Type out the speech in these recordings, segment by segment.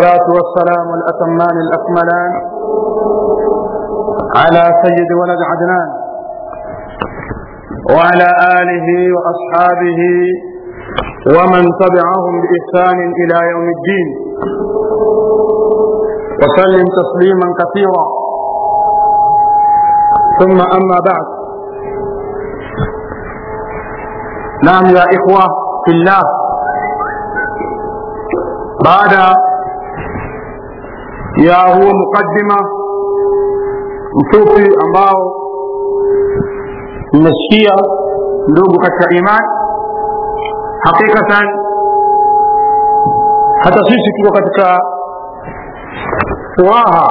والصلاة والسلام الأتمان الأكملان على سيد ولد عدنان وعلى آله وأصحابه ومن تبعهم بإحسان إلى يوم الدين وسلم تسليما كثيرا ثم أما بعد نعم يا إخوة في الله بعد ya huo mukaddima mfupi ambao mmesikia ndugu katika imani hakikatan hata sisi tuko katika furaha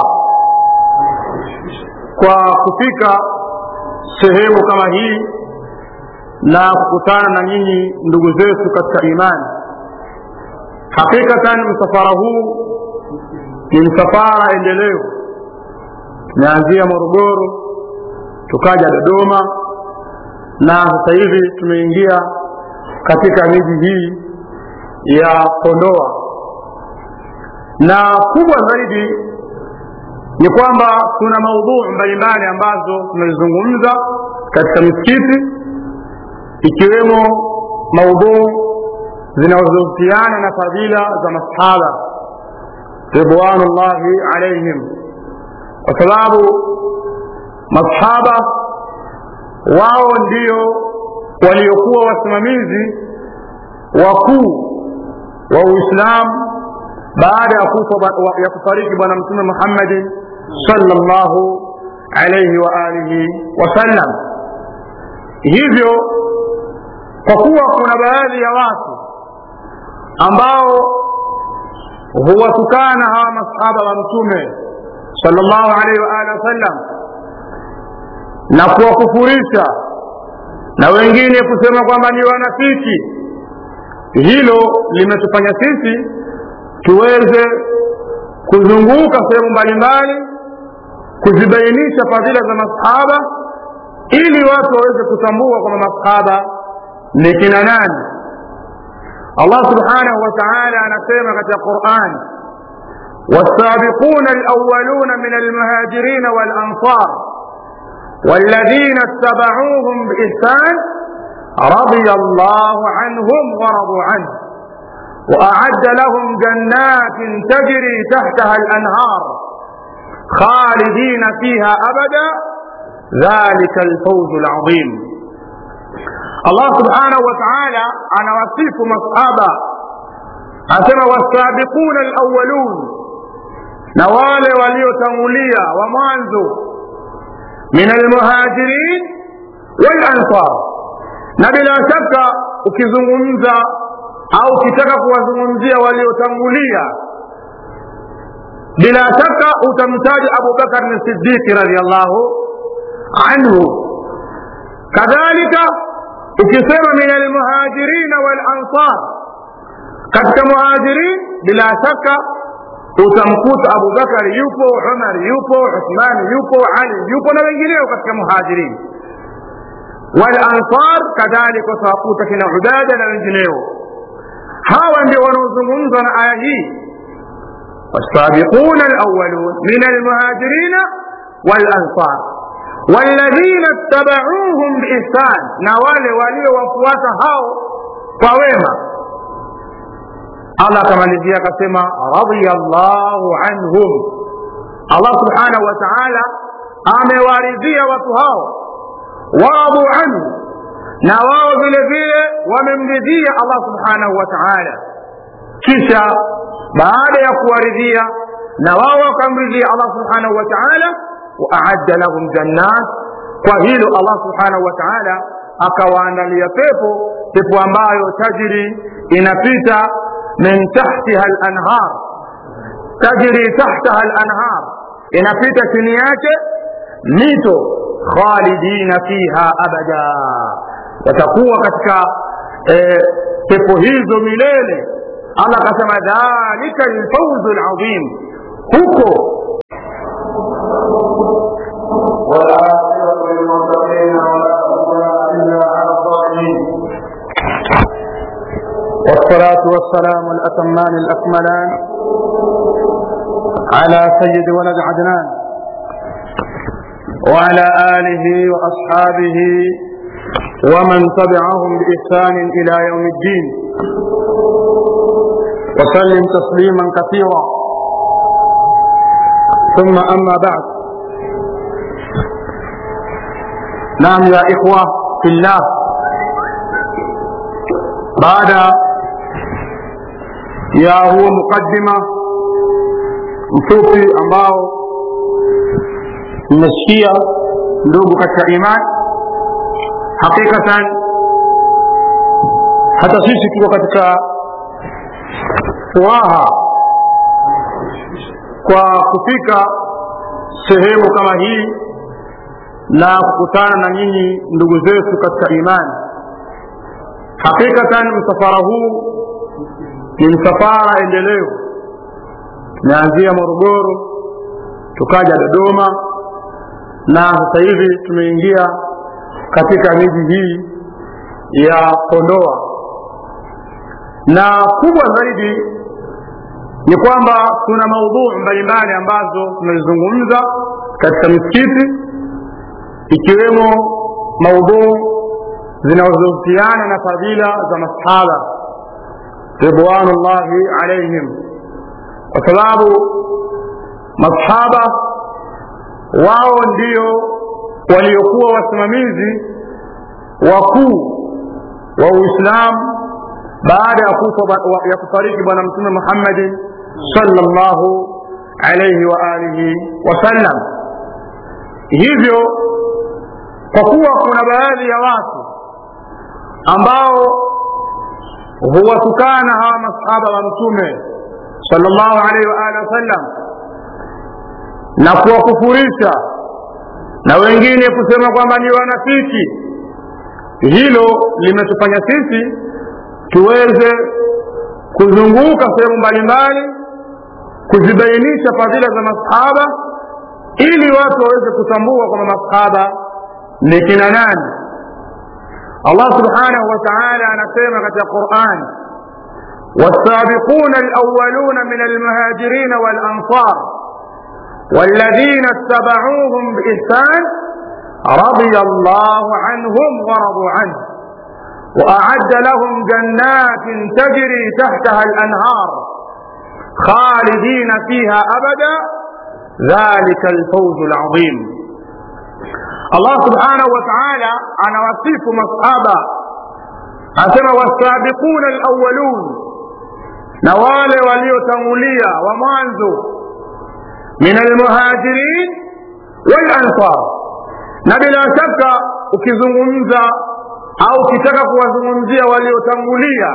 kwa kufika sehemu kama hii na kukutana na nyinyi ndugu zetu katika imani hakikatan msafara huu ni msafara endelevu tumeanzia morogoro tukaja dodoma na sasa hivi tumeingia katika miji hii ya kondoa na kubwa zaidi ni kwamba kuna maudhuu mbalimbali ambazo tunazizungumza katika misikiti ikiwemo maudhuu zinazohusiana na fadhila za masahaba ridwanullahi alaihim kwa sababu masahaba wao ndio waliokuwa wasimamizi wakuu wa uislamu baada ya kufa ya kufariki bwana mtume muhammadin salllahu alaihi wa alihi wasallam hivyo kwa kuwa kuna baadhi ya watu ambao huwatukana hawa masahaba wa mtume sallallahu alaihi wa alihi wasallam na kuwakufurisha na wengine kusema kwamba ni wanafiki hilo limetufanya sisi tuweze kuzunguka sehemu mbalimbali kuzibainisha fadhila za masahaba ili watu waweze kutambua kwamba masahaba ni kina nani الله سبحانه وتعالى نسيما في القرآن والسابقون الأولون من المهاجرين والأنصار والذين اتبعوهم بإحسان رضي الله عنهم ورضوا عنه وأعد لهم جنات تجري تحتها الأنهار خالدين فيها أبدا ذلك الفوز العظيم Allah subhanahu wa ta'ala anawasifu masahaba anasema wasabiquna alawwalun na wale waliotangulia wa mwanzo min almuhajirin walansar na bila shaka ukizungumza au ukitaka kuwazungumzia waliotangulia bila shaka utamtaja abubakar ni siddiqi radiallahu anhu kadhalika ukisema min almuhajirina walansar katika muhajirin bila shaka utamkuta abubakari yupo umar yupo uthmani yupo ali yupo na wengineo katika muhajirin walansar kadhalika utawakuta kina ubada na wengineo hawa ndio wanaozungumzwa na aya hii والسابقون الأولون من المهاجرين والأنصار والذين اتبعوهم بإحسان نوال ولي وفوات هاو فويما الله كما نجي كما رضي الله عنهم الله سبحانه وتعالى amewaridhia watu hao waradu anhu na wao vile vile wamemridhia allah subhanahu wa taala kisha baada ya kuwaridhia na wao wakamridhia allah subhanahu wa taala waaadda lahum jannat kwa hilo allah subhanahu wa taala akawaandalia pepo pepo ambayo tajri inapita min tahtiha lanhar tajri tahtaha lanhar inapita chini yake mito khalidina fiha abada watakuwa katika eh, pepo hizo milele allah akasema dhalika lfauzu ladhim huko والعاقبة للمتقين ولا عدوان إلا على الظالمين والصلاة والسلام الأتمان الأكملان على سيد ولد عدنان وعلى آله وأصحابه ومن تبعهم بإحسان إلى يوم الدين وسلم تسليما كثيرا ثم أما بعد نعم يا إخوة في الله بعد ya huo mukaddima mfupi ambao mmesikia ndugu katika imani hakikatan hata sisi tuko katika furaha kwa kufika sehemu kama hii na kukutana na nyinyi ndugu zetu katika imani hakikatan msafara huu ni msafara endelevu tumeanzia morogoro tukaja dodoma na sasa hivi tumeingia katika miji hii ya kondoa na kubwa zaidi ni kwamba kuna maudhuu mbalimbali ambazo tumezizungumza katika misikiti ikiwemo maudhuu zinazohusiana na fadhila za masahaba ridwanullahi alaihim kwa sababu masahaba wao ndio waliokuwa wasimamizi wakuu wa uislamu baada ya kufa ya kufariki bwana mtume muhammadin salllahu alaihi wa alihi wasallam hivyo kwa kuwa kuna baadhi ya watu ambao huwatukana hawa masahaba wa mtume salllahu alaihi waalihi wasallam na kuwakufurisha na wengine kusema kwamba ni wanafiki hilo limetufanya sisi tuweze kuzunguka sehemu mbalimbali kuzibainisha fadhila za masahaba ili watu waweze kutambua kwamba masahaba ni kina nani الله سبحانه وتعالى نسمع في القرآن والسابقون الأولون من المهاجرين والأنصار والذين اتبعوهم بإحسان رضي الله عنهم ورضوا عنه وأعد لهم جنات تجري تحتها الأنهار خالدين فيها أبدا ذلك الفوز العظيم allah subhanahu wataala anawasifu masahaba anasema wasabiquna alawalun na wale waliotangulia wa mwanzo min almuhajirin walansar na bila shaka ukizungumza au ukitaka kuwazungumzia waliotangulia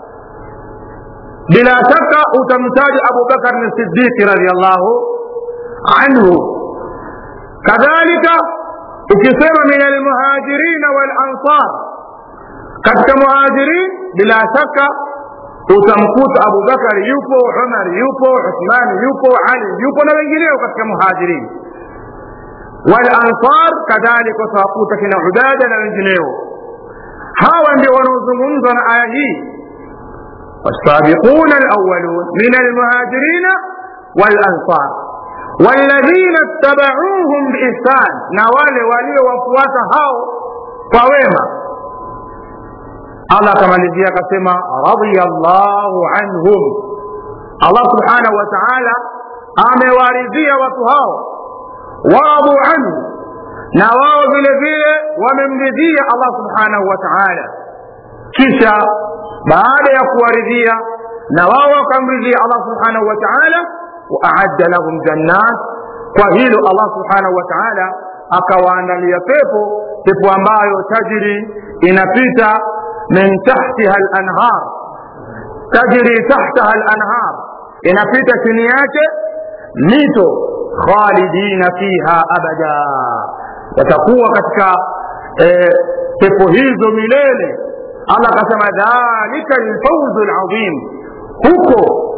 bila shaka utamtaja abubakar ni siddiqi radiallahu anhu kadhalika ukisema min almuhajirina walansar katika muhajirin bila shaka utamkuta abubakari yupo umar yupo uthmani yupo ali yupo na wengineo katika muhajirin walansar kadhalika utawakuta kina ubada na wengineo hawa ndio wanaozungumzwa na aya hii والسابقون الأولون من المهاجرين والأنصار والذين اتبعوهم بإحسان نوال ولي وفوات هاو فويما الله كما نجي كما رضي الله عنهم الله سبحانه وتعالى amewaridhia watu hao waradu anhu na wao vile vile wamemridhia allah subhanahu wa taala kisha baada ya kuwaridhia na wao wakamridhia allah subhanahu wa taala waaadda lahum jannat kwa hilo allah subhanahu wa taala akawaandalia pepo pepo ambayo tajri inapita min tahtiha lanhar tajri tahtaha lanhar inapita chini yake mito khalidina fiha abada watakuwa katika eh, pepo hizo milele allah akasema dhalika lfauzu ladhim huko